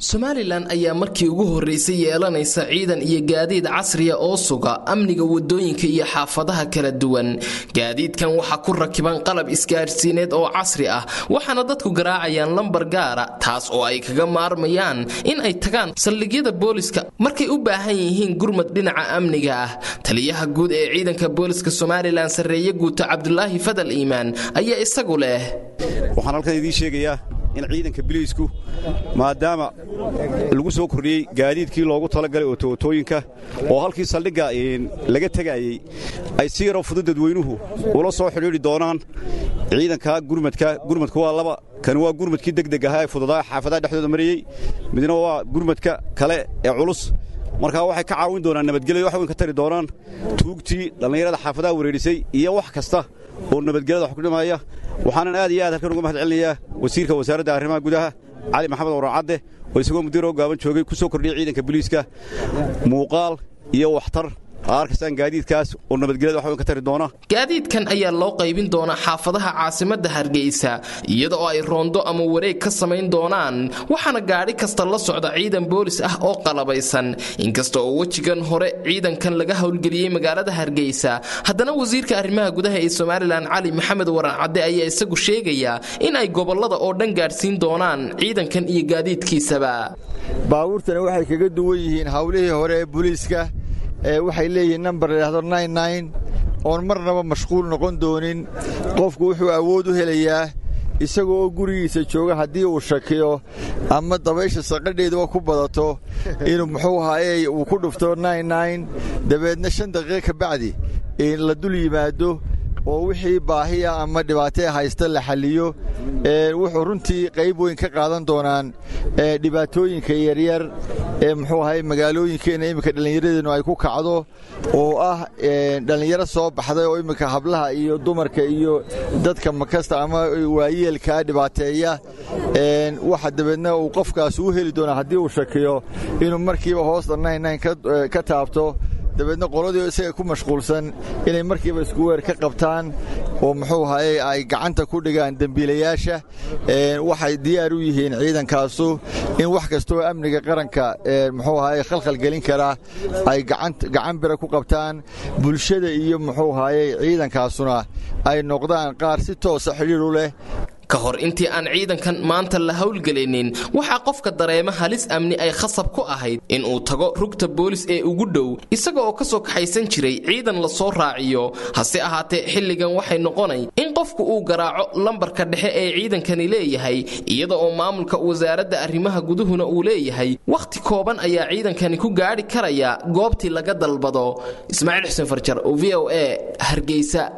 somalilan ayaa markii ugu horreysay yeelanaysa ciidan iyo gaadiid casriya oo suga amniga wadooyinka iyo xaafadaha kala duwan gaadiidkan waxaa ku rakiban qalab isgaadhsiineed oo casri ah waxaana dadku garaacayaan lambar gaara taas oo ay kaga maarmayaan in ay tagaan saldhigyada booliska markay u baahan yihiin gurmad dhinaca amniga ah taliyaha guud ee ciidanka booliska somalilan sarreeye guuto cabdulaahi fadal iimaan ayaa isagu leh waxaan halkan idiin sheegayaa in ciidanka biliisku maadaama lagu soo kordhiyey gaadiidkii loogu talagalay otootooyinka oo halkii saldhigga laga tegayey ay si yaroo fudud dadweynuhu ula soo xidhiidhi doonaan ciidanka gurmadka gurmadka waa laba kan waa gurmadkii degdeg ahaa ee fududaa xaafadaha dhexdooda marayey midna waa gurmadka kale ee culus markaa waxay ka caawin doonaan nabadgelyo wax weyn ka tari doonaan tuugtii dhallinyarada xaafadaha wareerisay iyo wax kasta oo nabadgelyada wax ku dhimaya waxaanan aad iyo aad halkan uga mahad celinayaa wasiirka wasaaradda arrimaha gudaha cali maxamed warancadde oo isagoo mudiiroo gaaban joogay ku soo kordhiyey ciidanka boliiska muuqaal iyo waxtar arkastaan gaadiidkaas oo nabadgelyada wax weyn ka tari doona gaadiidkan ayaa loo qaybin doonaa xaafadaha caasimadda hargeysa iyada oo ay roondo ama wareeg ka samayn doonaan waxaana gaadhi kasta la socda ciidan boolis ah oo qalabaysan inkasta oo wejigan hore ciidankan laga howlgeliyey magaalada hargeysa haddana wasiirka arrimaha gudaha ee somalilan cali maxamed warancadde ayaa isagu sheegaya in ay gobollada oo dhan gaadhsiin doonaan ciidankan iyo gaadiidkiisaba baabuurtani waxay kaga duwan yihiin howlihii hore ee booliiska waxay leeyihiin nambar ladhaahdo oon marnaba mashquul noqon doonin qofku wuxuu awood u helayaa isagoo oo gurigiisa jooga haddii uu shakiyo ama dabaysha saqadheeduba ku badato inuu muxuu ahaaye uu ku dhufto dabeedna shan daqiiqa ka bacdi la dul yimaado oo wixii baahiya ama dhibaatee haysta la xalliyo wuxuu runtii qayb weyn ka qaadan doonaan dhibaatooyinka yaryar ee muxuu ahay magaalooyinkeenna iminka dhallinyaradeennu ay ku kacdo oo ah dhallinyaro soo baxday oo iminka hablaha iyo dumarka iyo dadka makasta ama waayeelkaa dhibaateeya waxa dabeedna uu qofkaas u heli doonaa haddii uu shakiyo inuu markiiba hoosta ka taabto dabeedna qoladii isaga ku mashquulsan inay markiiba isku weer ka qabtaan oo muxuu ahaye ay gacanta ku dhigaan dembiilayaasha waxay diyaar u yihiin ciidankaasu in wax kastooo amniga qaranka muxuu ahaye khalkhal gelin karaa ay gacan bira ku qabtaan bulshada iyo muxuu ahaye ciidankaasuna ay noqdaan qaar si toosa xidhiir u leh ka hor intii aan ciidankan maanta la howlgelaynin waxaa qofka dareema halis amni ay khasab ku ahayd in uu tago rugta boolis ee ugu dhow isaga oo ka soo kaxaysan jiray ciidan la soo raaciyo hase ahaatee xilligan waxay noqonay in qofku uu garaaco lambarka dhexe ee ciidankani leeyahay iyada oo maamulka wasaaradda arrimaha guduhuna uu leeyahay wakhti kooban ayaa ciidankani ku gaadhi karaya goobtii laga dalbado ismaaciil xuseen farjar o v o e hargeysa